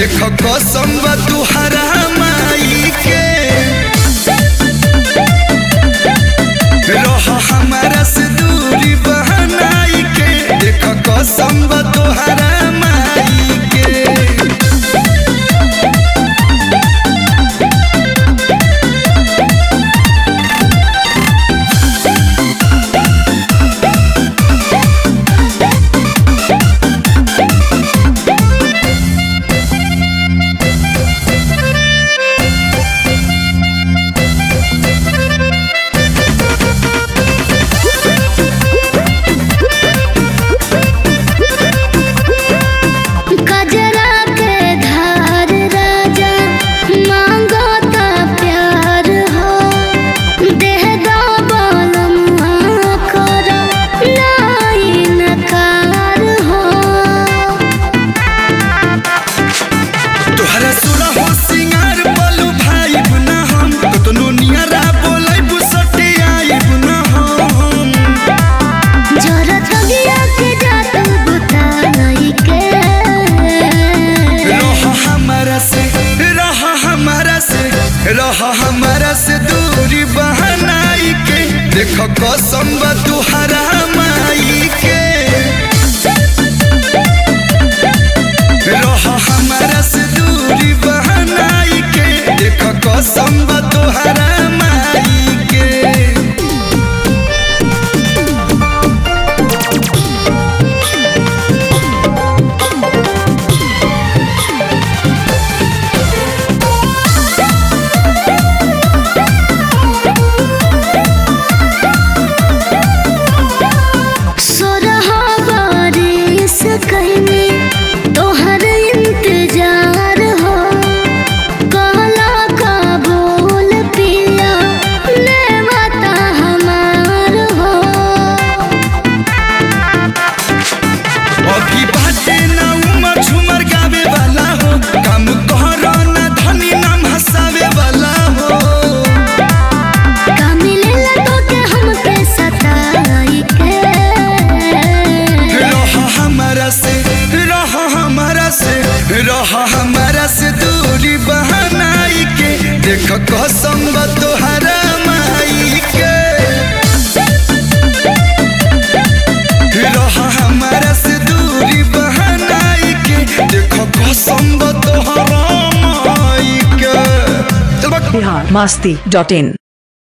देख कसम बा तुहरा माई के रह हमारा से दूरी बहनाई के देख कसम बा तुहरा माई के कजरा के धार राजा मांगो ता प्यार हो देह दो बलमुआ करो नाई नकार हो तोहरा सुना हो सिंगार बोलू भाई बुना हम कतनो नियरा बोलै बुसटे आई बुना हम जरा तगिया के जात बुताई के रह हमारा से रह हमारा से रह हमारा से दूरी बहनाई के देख कसम बा तुहरा माई के रह हमारा से दूरी बहनाई के देख कसम बा तुहरा माई के सोरहा बारिश कहने तोहर इंतजार हो कहला का बोल पिया ले बता हमार हो अभी बाटे ना उमर झुमर गावे वाला हो काम करो ना धनी नाम हंसावे वाला हो का मिलेला तो के हमके सताई के रह हमारा से रह हमारा से रह हमारा से दूरी बहनाई के देख कसम बा तोहरा माई के रह हमारा से दूरी बहनाई के देख कसम बा तोहरा माई के चल बा बिहार मस्ती डॉट इन